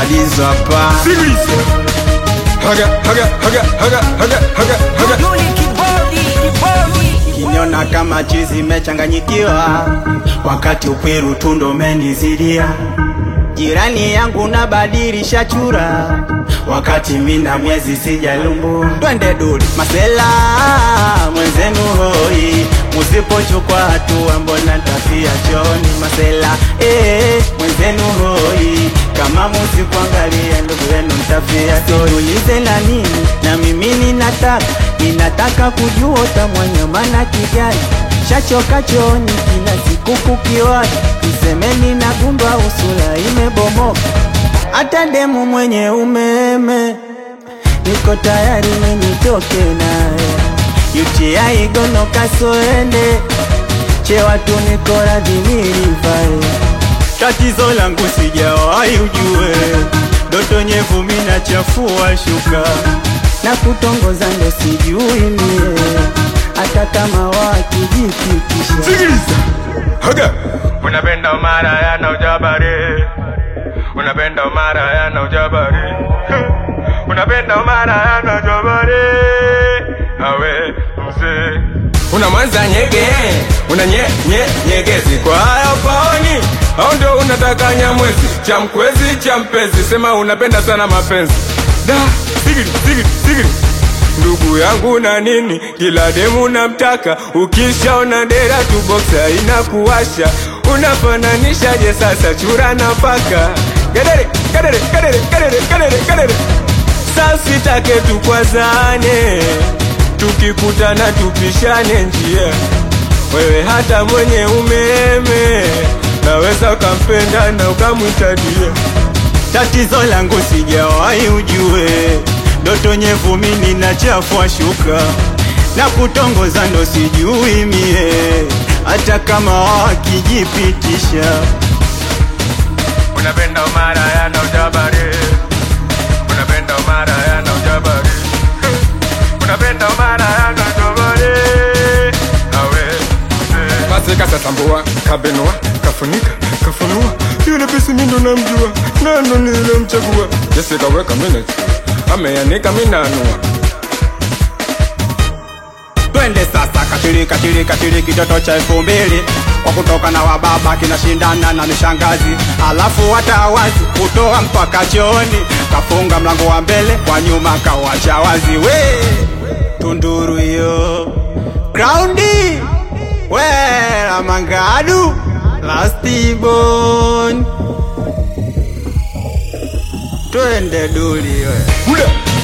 Madizo hapa Sikiliza. Haga, haga, haga, haga, haga, haga, haga. Yuli kibodi, kibodi. Kiniona kama chizi imechanganyikiwa, wakati ukwiru tundo umenizidia. Jirani yangu nabadilisha chura, wakati mina mwezi sijalumbu. Twende duli masela mwenzenu hoi, musipochukua hatua mbona tafia choni masela eh, mwenzenu hoi, kama musikuangalia ndugu yenu mtafia Tuulize na nini, na mimi ninataka ninataka kujua utamwanyamana kijani shachoka chooni kila siku kukiwani, msemeni na gundwa usula imebomoka, hata demu mwenye umeme niko tayari minitoke naye UTI gono kasoende chewatu niko radhi nilivae tatizo langu sijawahi ujue doto nyevu mina chafua shuka na kutongoza ndo sijui mie hata kama wakijipitisha Sikiliza. Haga. Unapenda mara yana ujabari Unapenda mara yana ujabari Unapenda mara yana ujabari Awe mzee Una mwanza nyege, una nye, nye, nyegezi kwa hayo paoni au ndio unataka nyamwezi cha mkwezi cha mpenzi, sema unapenda sana mapenzi da sigiri sigiri sigiri ndugu yangu na nini, kila demu namtaka, ukishaona dera tu boksa inakuwasha, unafananishaje sasa chura na paka? Gedere gedere gedere gedere gedere gedere, sasa sitake tukwazane tukikutana tupishane njia, wewe hata mwenye umeme naweza ukampenda na ukamwita dia. tatizo langu sijawahi ujue doto nyevu mimi na chafua shuka na kutongoza ndo sijui mie hata kama wakijipitisha Unapenda mara yana ujabari Unapenda mara yana ujabari Unapenda mara yana ujabari Awe mzee Basi kasatambua, kabenua, kafunika, kafunua, yule pisi mindo namjua, nando nilimchagua. Jesse kaweka minute, ameanika minanua. twende sasa katili katili katili kitoto cha elfu mbili kwa kutoka na wababa kinashindana na mishangazi alafu watawazi kutoa mpaka chooni kafunga mlango wa mbele kwa nyuma kawacha wazi we tunduru hiyo graundi we ramangadu lastibon twende duli we Muda,